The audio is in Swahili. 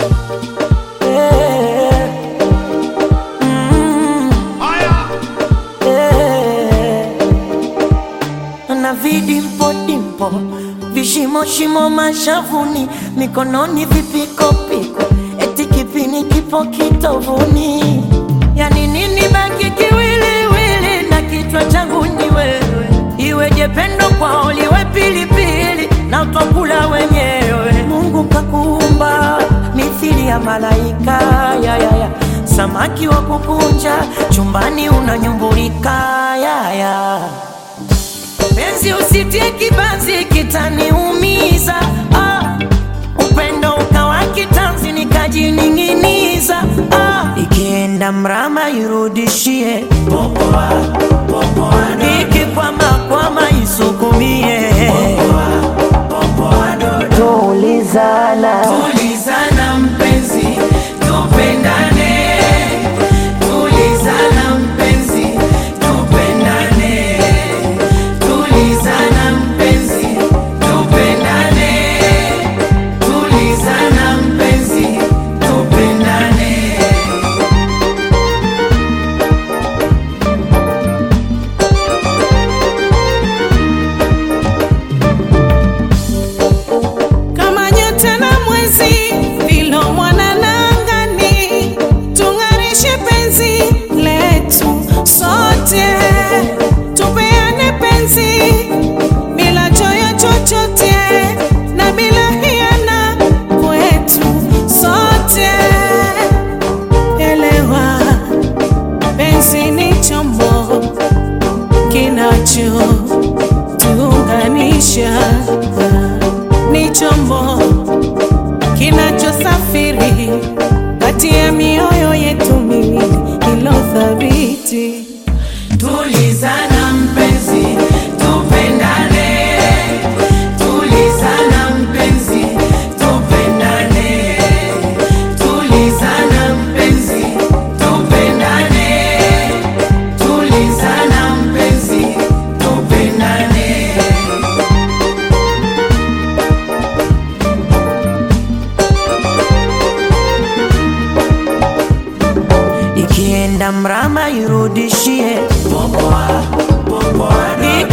Eh, mm, eh. na vidimpo dimpo vishimo shimo mashavuni mikononi vipikopiko eti kipini kipo kitovuni yani nini baki kiwiliwili na kichwa changu ni wewe iweje pendo kwao liwe pilipili na twakula wenyewe mungu kakuumba mithili ya malaika ya, ya, ya. samaki wa kukunja chumbani unanyumbulika ya, ya. Penzi usitie kibanzi kitaniumiza ah. Upendo ukawa kitanzi nikajining'iniza ah. Ikienda mrama irudishie ikikwama kwama isukumie tulizana Tulizana mpenzi, tupendane. Tulizana mpenzi, tupendane. Tulizana mpenzi, tupendane. Tulizana mpenzi, tupendane. kama nyota na mwezi vilo mwanana angani, tung'arishe penzi letu sote, tupeane penzi bila choyo chochote na bila hiana kwetu sote. Elewa, penzi ni chombo kinachotuunganisha ni chombo kinachosafiri kati ya mioyo yetu miwili ilo thabiti. Tulizana mpenzi, tupendane. Tulizana mpenzi, tupendane. Tulizana mpenzi, tupendane. Tulizana mpenzi, tupendane. ikienda mrama irudishie